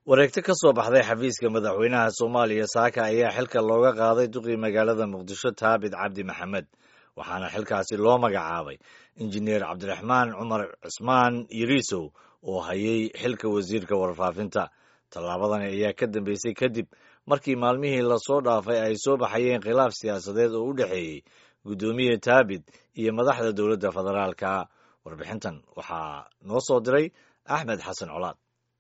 wareegto ka soo baxday xafiiska madaxweynaha soomaaliya saaka ayaa xilka looga qaaday duqii magaalada muqdisho taabit cabdi maxamed waxaana xilkaasi loo magacaabay injineer cabdiraxmaan cumar cismaan yiriisow oo hayay xilka wasiirka warfaafinta tallaabadani ayaa ka dambeysay kadib markii maalmihii lasoo dhaafay ay soo baxayeen khilaaf siyaasadeed oo u dhexeeyey guddoomiye taabit iyo madaxda dowladda federaalka warbixintan waxaa noo soo diray axmed xasan colaad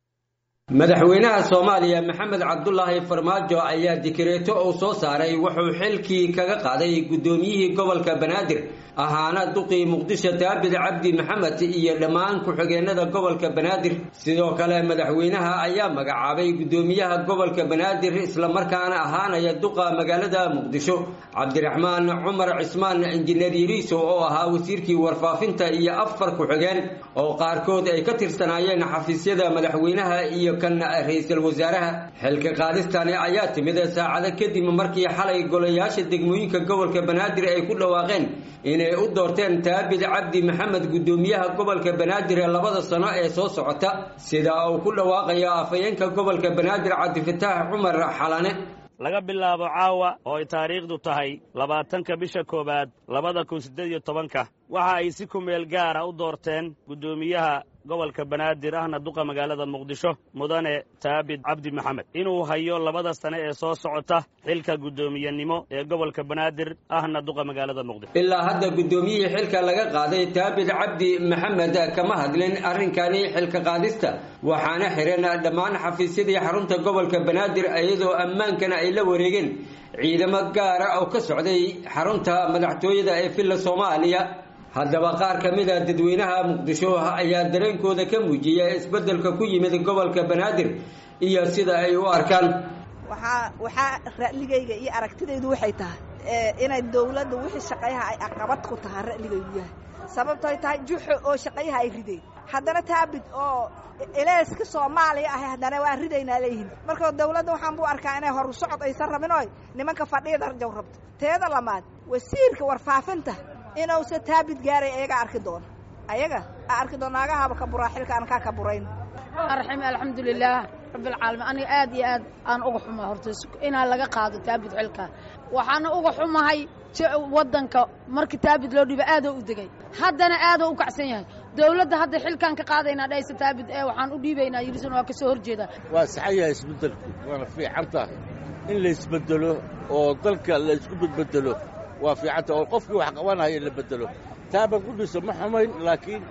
madaxweynaha soomaaliya maxamed cabdulaahi farmaajo ayaa dikreeto uu soo saaray wuxuu xilkii kaga qaaday guddoomiyihii gobolka banaadir ahaana duqii muqdisho daabid cabdi maxamed iyo dhammaan ku-xigeenada gobolka banaadir sidoo kale madaxweynaha ayaa magacaabay guddoomiyaha gobolka banaadir islamarkaana ahaanaya duqa magaalada muqdisho cabdiraxmaan cumar cismaan injineer yiriiso oo ahaa wasiirkii warfaafinta iyo afar ku-xigeen oo qaarkood ay ka tirsanaayeen xafiisyada madaxweynaha iyo kan ra-iisul wasaaraha xilka qaadistani ayaa timid saacado kadib markii xalay golayaasha degmooyinka gobolka banaadir ay ku dhawaaqeen inay u doorteen taabid cabdi maxamed guddoomiyaha gobolka banaadir ee labada sano ee soo socota sida uu ku dhawaaqayo afhayeenka gobolka banaadir cabdifataax cumar xalane laga bilaabo caawa oo ay taariikhdu tahay labaatanka bisha koowaad labada kun siddeed iyo tobanka waxa ay si kumeel gaara u doorteen guddoomiyaha gobolka banaadir ahna duqa magaalada muqdisho mudane taabid cabdi maxamed inuu hayo labada sane ee soo socota xilka guddoomiyenimo ee gobolka banaadir ahna duqa magaalada muqdisho ilaa hadda guddoomiyihii xilka laga qaaday taabid cabdi maxamed kama hadlin arrinkani xilka qaadista waxaana xiran dhammaan xafiisyadii xarunta gobolka banaadir iyadoo ammaankana ay la wareegeen ciidamo gaara oo ka socday xarunta madaxtooyada ee villa soomaaliya haddaba qaar ka mid a dadweynaha muqdisho ayaa dareenkooda ka muujiyay isbeddelka ku yimid gobolka banaadir iyo sida ay u arkaan waxaa waxaa ra'ligayga iyo aragtidaydu waxay tahay inay dowladda wixii shaqayaha ay aqabad ku tahaa ra'ligaygu yahay sababtoy tahay juxo oo shaqayaha ay rideen haddana taabid oo eleyska soomaaliya ahay haddana waa ridaynaa leeyihin marka dowladda waxaan buu arkaa inay horu socod aysan rabin oy nimanka fadhiyada rajow rabto teeda lamaad wasiirka warfaafinta inuusa taabid gaaray ayaga arki doono ayaga a arki doon naagahaba ka buraa xilka aan kaa ka burayn arxim alxamdulilaah rabbilcaalamiin aniga aad iyo aad aan uga xumahay horta inaa laga qaado taabid xilka waxaana uga xumahay waddanka markii taabid loo dhiiba aadoo u degay haddana aadoo u kacsan yahay dowladda hadda xilkaan ka qaadaynaa dhaysa taabid ee waxaan u dhiibaynaa yirisan waa ka soo horjeedaa waa saxan yahay isbeddelku waana fiican tahay in la isbeddelo oo dalka la isku bedbedelo waa fiicanta oo qofkii wax qabanaya la bedelo taaban ku dhiso ma xumayn laakiin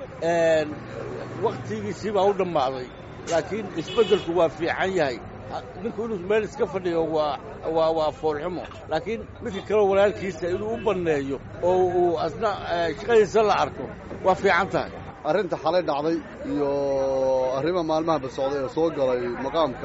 wakhtigiisii baa u dhammaaday laakiin isbeddelku waa fiican yahay ninku inuu meel iska fadhiyo waa waa waa foolxumo laakiin midka kaleo walaalkiisa inuu u banneeyo oo uu asna shaqadiisa la arko waa fiican tahay arrinta xalay dhacday iyo arrima maalmahanba socday ee soo galay maqaamka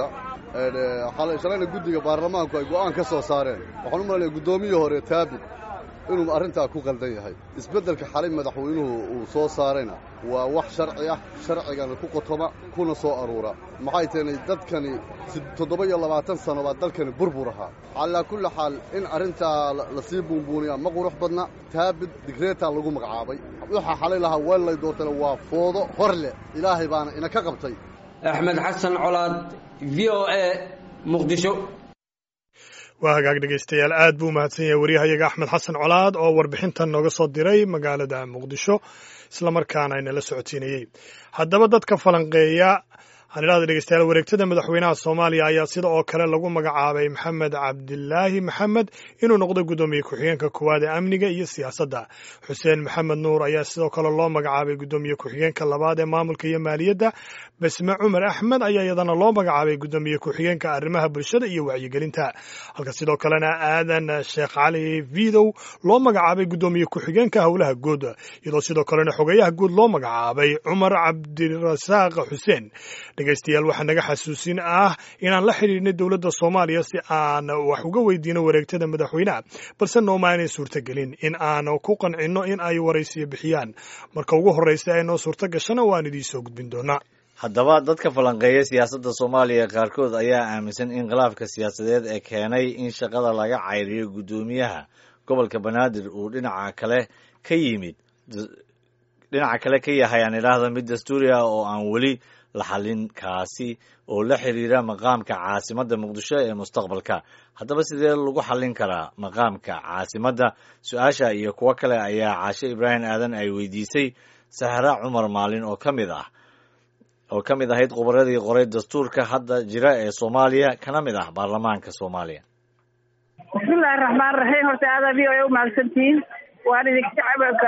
shalayna guddiga baarlamaanku ay go'aan ka soo saareen waxaan u malanaya guddoomiyii hore taabid inuu arrintaa ku qaldan yahay isbeddelka xalay madaxweynuhu uu soo saarayna waa wax sharci ah sharcigana ku qotoma kuna soo aruura maxay tahnay dadkani toddoba iyo labaatan sano baa dalkani burbur ahaa calaa kulli xaal in arrintaa lasii buunbuuniyaa ma qurux badna taabid digreetaa lagu magacaabay waxaa xalay lahaa weellay doortana waa foodo hor leh ilaahay baana ina ka qabtay axmed xasan colaad v o a muqdisho waa hagaag dhegaystayaal aad buu umahadsan yahay waryahayaga axmed xasan colaad oo warbixintan nooga soo diray magaalada muqdisho islamarkaana inala socodsiinayey haddaba dadka falanqeeya waxaan idhahda dhegeystayaal wareegtada madaxweynaha soomaaliya ayaa sida oo kale lagu magacaabay maxamed cabdilaahi maxamed inuu noqdo guddoomiye ku-xigeenka koowaad ee amniga iyo siyaasadda xuseen maxamed nuur ayaa sidoo kale loo magacaabay guddoomiye ku-xigeenka labaad ee maamulka iyo maaliyadda basme cumar axmed ayaa iyadana loo magacaabay guddoomiye ku-xigeenka arrimaha bulshada iyo wacyigelinta halka sidoo kalena aadan sheekh cali vidow loo magacaabay guddoomiye ku-xigeenka howlaha guud iyadoo sidoo kalena xogeyaha guud loo magacaabay cumar cabdirasaaq xuseen dhegeystayaal waxaa naga xasuusin ah inaan la xidhiidhnay dowladda soomaaliya si aan wax uga weydiino wareegtada madaxweyneha balse nooma aynay suurtagelin in aan ku qancinno in ay waraysiyo bixiyaan marka ugu horreysa ee noo suurto gashana waan idiin soo gudbin doonaa haddaba dadka falanqeeya siyaasadda soomaaliya qaarkood ayaa aaminsan in khilaafka siyaasadeed ee keenay in shaqada laga cayriyo guddoomiyaha gobolka banaadir uu dhinaca kale ka yimid dhinaca kale ka yahay aan idhaahda mid dastuuri ah oo aan weli la xalinkaasi oo la xiriira maqaamka caasimadda muqdisho ee mustaqbalka haddaba sidee lagu xallin karaa maqaamka caasimadda su-aasha iyo kuwo kale ayaa caashe ibraahim aadan ay weydiisay sahra cumar maalin oo ka mid ah oo ka mid ahayd khubaradii qoray dastuurka hadda jira ee soomaaliya kana mid ah baarlamaanka soomaaliya bismillahi raxmaan raxiim horta aada v o a umahadsantihiin waan idinka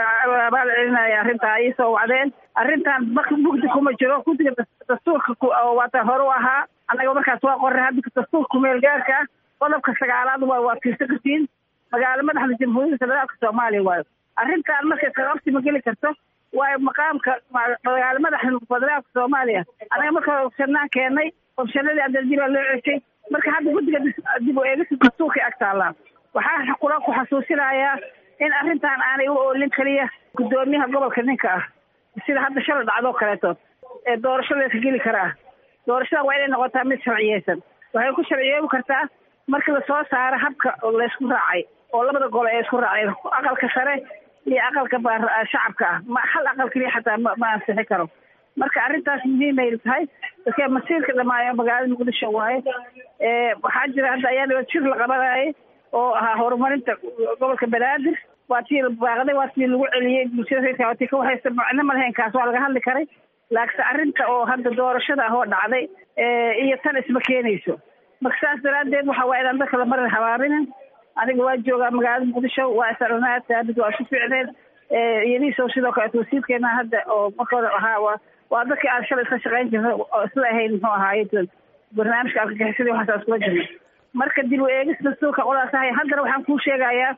abaal celinaya arrintaa ii soo wacdeen arrintan mugdi kuma jiro guddiga dastuurka waata hore u ahaa annaga markaas waa qoray hadda dastuurka kumeel gaarka ah qodobka sagaalaad waa waa fiirsan kartiin magaalo madaxda jamhuuriyadda federaalka soomaaliya waayo arrintan markay kaqabsi ma geli karto waayo maqaamka magaalo madaxda federaalka soomaaliya annaga marka opshanaan keenay opshanadii adeljibaa loo ceshay marka hadda guddiga dib u eegista dastuurkay ag taallaa waxaa kula ku xasuusinayaa in arrintan aanay u oolin keliya guddoomiyaha gobolka ninka ah sida hadda shala dhacdoo kaleeto ee doorashada ka geli karaa doorashada waa inay noqotaa mid sharciyeysan waxay ku sharciyoobi kartaa markii lasoo saaro habka laysku raacay oo labada golo ee isku raacay aqalka sare iyo aqalka shacabka ah ma hal aqal keliya xataa ma ansixi karo marka arrintaas muhiimay tahay dadka masiirka dhamaayo magaalada muqdisho waaye waxaa jira hadda ayaa dhiba jir la qabanayay oo ahaa horumarinta gobolka banaadir waa tii baaqday waa tii lagu celiyey bulshada reerka tii ka waxaysa macno ma lahayn kaas waa laga hadli karay laakiinse arrinta oo hadda doorashada ah oo dhacday iyo tan isma keenayso marka saas daraaddeed waxa waa inaan dadka lamarin habaarinin aniga waa joogaa magaalada muqdisho waa isarnaa taabid waa isu ficneen iyadiiso sidoo kaleeto wasiirkeena hadda oo marka hore ahaa waa waa dadkii aan shalay isla shaqayn jirnay oo isla ahayn muxuu ahaaye barnaamijka argagixisadii waxaas iskula jirnay marka dib u eegis dastuurka qolaas ahay haddana waxaan kuu sheegayaa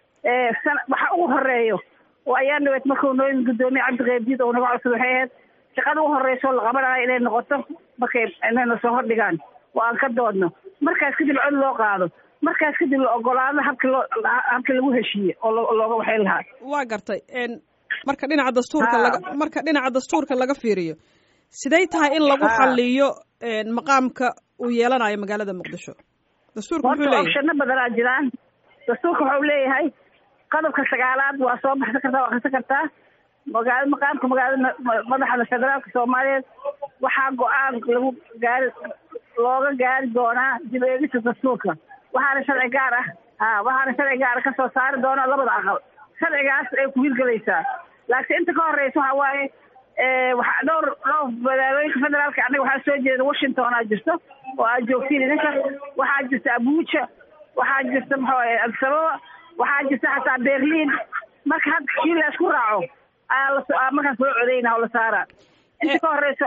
sana waxa ugu horeeyo oo ayaa dhaweed markuu noo yimid guddoomiye cabdiqeybdiid oo naga codsada waxay ahayd shaqada ugu horreysoo la qabanayo inay noqoto markay inayna soo hordhigaan oo aan ka doodno markaas kadib cod loo qaado markaas kadib la ogolaado habki loo habkii lagu heshiiye oo looga waxayn lahaa waa gartay marka dhinaca dastuurka laga marka dhinaca dastuurka laga fiiriyo siday tahay in lagu xaliyo maqaamka uu yeelanayo magaalada muqdisho dastuurka muxuu leeyahay opshano badanaa jiraan dastuurka wuxuu leeyahay qodobka sagaalaad waa soo baxsan kartaa waa akrisan kartaa magaalo maqaamka magaalada madaxda federaalka soomaaliyeed waxaa go-aan lagu gaari looga gaari doonaa dib eegista dastuurka waxaana sharci gaar ah ha waxaana sharci gaara kasoo saari doona labada aqal sharcigaas ay ku hirgelaysaa laakiin inta ka horeysa waxa waaye waxa dhowr dhowr magaalooyinka federaalka annaga waxaa soo jeeda washington aa jirto oo aad joogtiin idinka waxaa jirta abuja waxaa jirta maxuu ahay adisababa waxaa jirta xataa berlin marka hadda kii la isku raaco ayaa la markaas loo codeyna oo la saaraa inta ka horeysa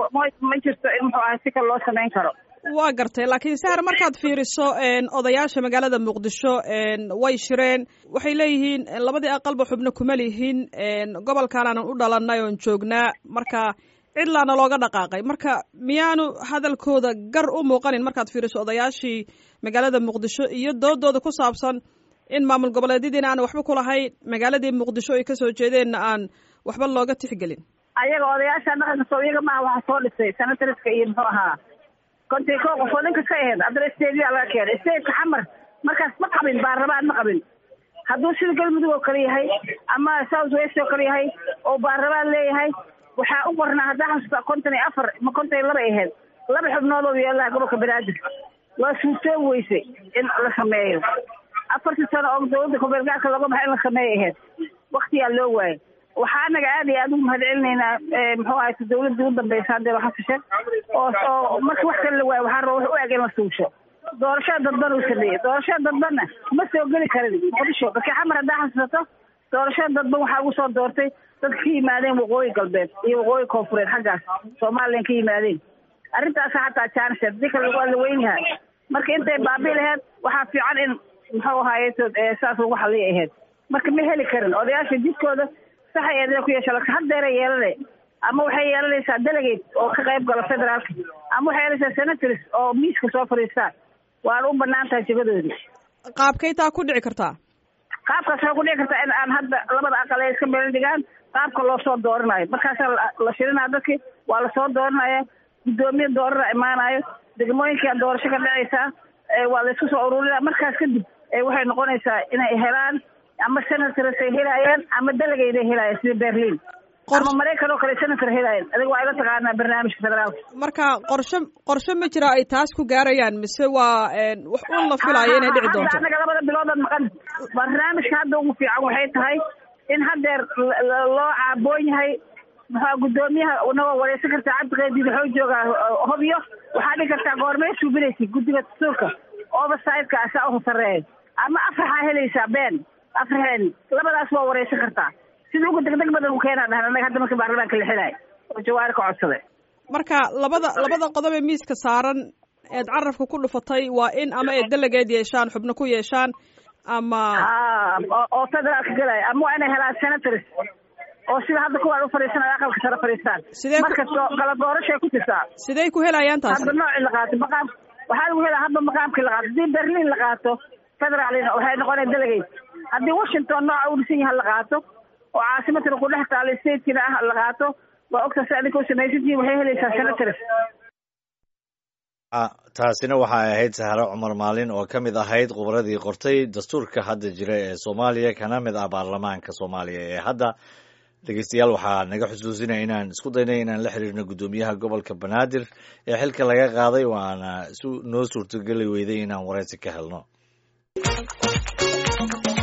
ma jirto in muxuu ahay si kale loo samayn karo waa gartay laakiin sahar markaad fiiriso odayaasha magaalada muqdisho way shireen waxay leeyihiin labadii aqalba xubno kuma lihin gobolkaanaanan u dhalanay oon joognaa marka cidlaana looga dhaqaaqay marka miyaanu hadalkooda gar u muuqanin markaad fiiriso odayaashii magaalada muqdisho iyo doodooda ku saabsan in maamul goboleedyadiina aan waxba kulahayn magaaladii muqdisho ay kasoo jeedeenna aan waxba looga tixgelin ayaga odayaasha dhaqanka soo iyaga maaha waxaa soo dhisay senatoriska iyo muxuu ahaa kontii koo qof oo dhan kasta ahayd haddana stadiyaa laga keenay stadeka xamar markaas ma qabin baarlamaan ma qabin hadduu sida galmudug oo kale yahay ama south west oo kale yahay oo baarlamaan leeyahay waxaa u qornaa haddaa xasuusta konton iyo afar ma konton iyo laba ay ahayd laba xubnood oo yeelaha gobolka banaadir waa suurtoobi weysay in la sameeyo afartii sano oo dawladda kubeelgaarka looga baxay in la sameeyo ahayd waktiyaa loo waayay waxaa anaga aad iyo aad ugu mahad celinaynaa muxuu ahay dawladda ugu dambeysa haddee xasashe oo oo marka wax kale la waayo waxaa raba wax u eg in la suusho doorashada dadban uu sameeyey doorashada dadbanna ma soo geli karin muqdisho markii xamar haddaa xasuusato doorashada dadban waxaa ugu soo doortay dadka ka yimaadeen waqooyi galbeed iyo waqooyi koonfureed xaggaas somalilan ka yimaadeen arrintaasa xataa jaanis hadii kale waa la weyn yahay marka intay baabi laheyd waxaa fiican in muxuu ahaaye saas lagu xaliya ahayd marka ma heli karin odayaasha jidkooda saxay eedina ku yeesha laakiin haddeera yeelane ama waxay yeelanaysaa delegate oo ka qayb gala federaalka ama waxay yeelanaysaa senators oo miiska soo fadhiistaan waana u banaan tahay jibadoodii qaabkay taa ku dhici kartaa qaabkaas waxay ku dhici kartaa in aan hadda labada aqal ay iska meelo dhigaan qaabka loo soo dooranayo markaasaa la shirinaya dadki waa lasoo dooranaya guddoomiye doorana imaanayo degmooyinkaa doorasho ka dhacaysaa waa la isku soo ururinaya markaas kadib waxay noqonaysaa inay helaan ama senators ay helayaan ama delegate ay helayaan sida berlin ama maraykan oo kale senator helayan adiga waa ila taqaanaa barnaamijka federaalka marka qorshe qorshe ma jira ay taas ku gaarayaan mise waa wax un la filaayo inay dhici doonto hadda annaga labada biloodood maqan barnaamijka hadda ugu fiican waxay tahay in haddeer loo caaboon yahay maxaa guddoomiyaha nagoo wareysan kartaa cabdiqeedi wuxuu joogaa hobyo waxaa dhigi kartaa goormee suubinaysa guddiga dastuurka overside-ka asaa uhu sarreeya ama afraxaa helaysaa been afraxeen labadaas waa wareysan kartaa sida ugu degdeg badan u keenaa dhahan annaga hadda markii baarlamaanka la xilaayo oo jawaari ka codsaday marka labada labada qodob ee miiska saaran eed carabka ku dhufatay waa in ama ay delegeed yeeshaan xubno ku yeeshaan ama oo federaalka gelaya ama waa inay helaan senators oo sida hadda kuwaan u fadhiisanaya aqalka sare fadhiistaan sidee marka kala doorashay ku jirtaa sidee ku helayaan taas hadda noocii la qaato maqaam waxaa lagu helaa hadba maqaamkii la qaato haddii berlin la qaato federaalina waxay noqonaya delegate haddii washington nooca u dhisan yaha la qaato oo caasimadkana ku dhex taalo statekina ah la qaato waa ogta si adinka u samaysantihiin waxay helaysaa senators taasina waxay ahayd sahro cumar maalin oo ka mid ahayd khubradii qortay dastuurka hadda jira ee soomaaliya kana mid ah baarlamaanka soomaaliya ee hadda dhegeystayaal waxaa naga xusuusinaya inaan isku daynay inaan la xiriirno guddoomiyaha gobolka banaadir ee xilka laga qaaday waana noo suurtogeli weyday inaan wareysi ka helno